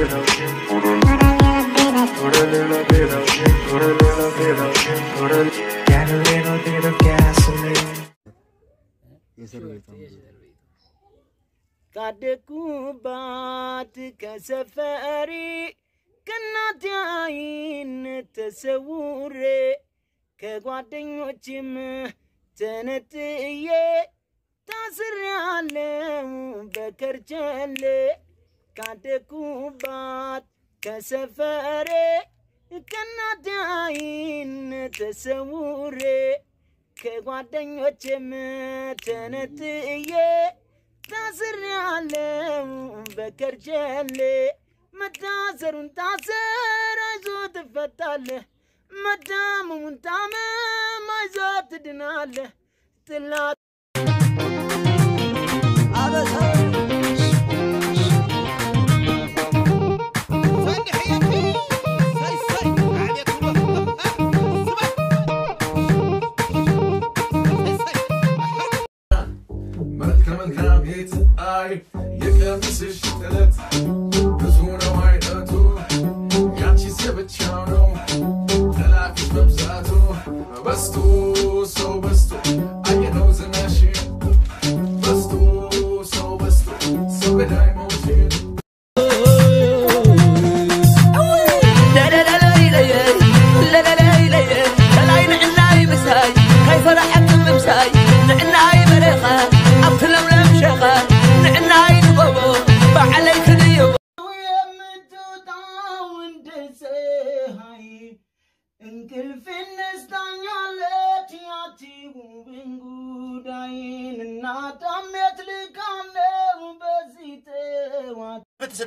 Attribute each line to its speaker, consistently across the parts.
Speaker 1: የእስር ቤቷ
Speaker 2: ካደኩባት ከሰፈሪ ከእናቴ ዓይን ተሰውሬ ከጓደኞችም ተነጥዬ ታስሬያለሁ በከርቸሌ ካደኩባት ከሰፈሬ ከእናቴ ዓይን ተሰውሬ ከጓደኞችም ተነጥዬ ታስሬያለሁ በከርቸሌ መታሰሩን ታሰር አይዞ ትፈታለህ መታመሙን ታመም አይዞ ትድናለህ ጥላት
Speaker 3: መልከ መልካም የፀሐይ የቀሚስሽ ጥለት ብዙ ነው አይነቱ ያንቺስ የብቻው ነው ጠላፊሽ መብዛቱ በስቶ ሰው በስቶ አየነው ዝናሽ በስቶ ሰው በስቶ ሰው ገዳይ መውቴን
Speaker 2: የምትወጣው እንደ ፀሐይ እንቅልፍ ነስታኛለች ያቺ ውብን ጉዳይን እናቷም የት ልካም ነው በዚህ ጠዋት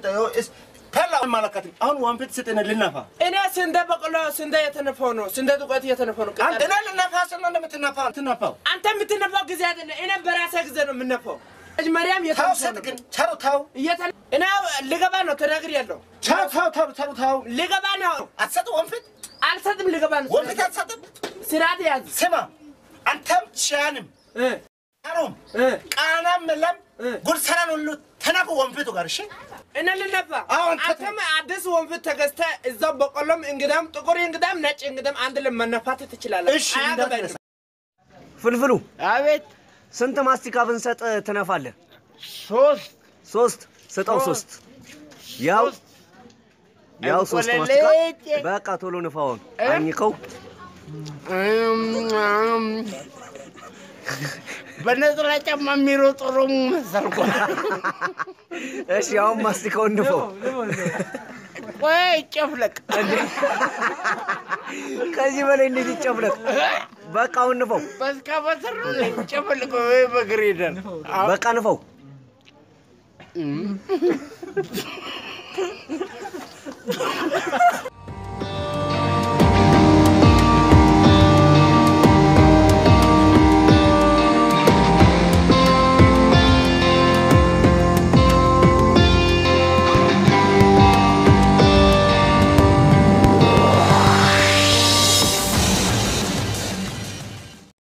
Speaker 4: አሁን ዋንፔት ስጠነ ልነፋ
Speaker 5: እኔ ስንዴ በቆሎ ስንዴ የተነፋው ነው። ስንዴ ዱቄት የተነፋው ነው።
Speaker 4: አንተ ና ልነፋ ስና እንደምትነፋ ትነፋው
Speaker 5: አንተ የምትነፋው ጊዜ አይደለም። እኔ በራሴ ጊዜ ነው የምነፋው። መጀመሪያም
Speaker 4: ታው
Speaker 5: የተነፋው
Speaker 4: ሰጥ
Speaker 5: ነው።
Speaker 4: ግን ቻው ታው
Speaker 5: እየተ- እኔ ልገባ ነው ተናግሬያለሁ።
Speaker 4: ቻው ታው ታው ታው ታው
Speaker 5: ልገባ ነው።
Speaker 4: አትሰጥ ወንፊት
Speaker 5: አልሰጥም። ልገባ ነው።
Speaker 4: ወንፊት አትሰጥም
Speaker 5: ስርዓት ያዝ።
Speaker 4: ስማ አንተም ቻንም
Speaker 5: እ
Speaker 4: አሮም
Speaker 5: እ
Speaker 4: ቃናም ለም
Speaker 5: እ
Speaker 4: ጉርሰራን ሁሉ ተናቁ ወንፊቱ ጋር እሺ
Speaker 5: እኔ ልነፋ።
Speaker 4: አዎ፣ አንተ-
Speaker 5: አንተም አዲስ ወንፊት ተገዝተህ እዛው በቆሎም እንግዳም ጥቁር እንግዳም ነጭ እንግዳም አንድ ላይ መነፋት ትችላለህ።
Speaker 4: እሺ
Speaker 5: አያገባኝም።
Speaker 4: እንዳትነሳ
Speaker 1: ፍልፍሉ
Speaker 2: አቤት
Speaker 1: ስንት ማስቲካ ብንሰጥ ትነፋለህ?
Speaker 2: ሶስት
Speaker 1: ሶስት ስጠው። ሶስት ያው ያው ሶስት ማስቲካ
Speaker 2: እንቆለሌ
Speaker 1: በቃ ቶሎ ንፋውን አኝከው።
Speaker 2: በነጠላ ጫማ የሚሮጥ ኦሮሞ መሰልኩ።
Speaker 1: እሺ አሁን ማስቲካውን ንፋው።
Speaker 2: ቆይ ጨፍለቅ
Speaker 1: ከዚህ በላይ እንዴት ይጨፍለቅ? በቃ አሁን ንፋው።
Speaker 2: በስካቫተር ጨፍለቅ ወይ በግሬደር
Speaker 1: በቃ ንፋው።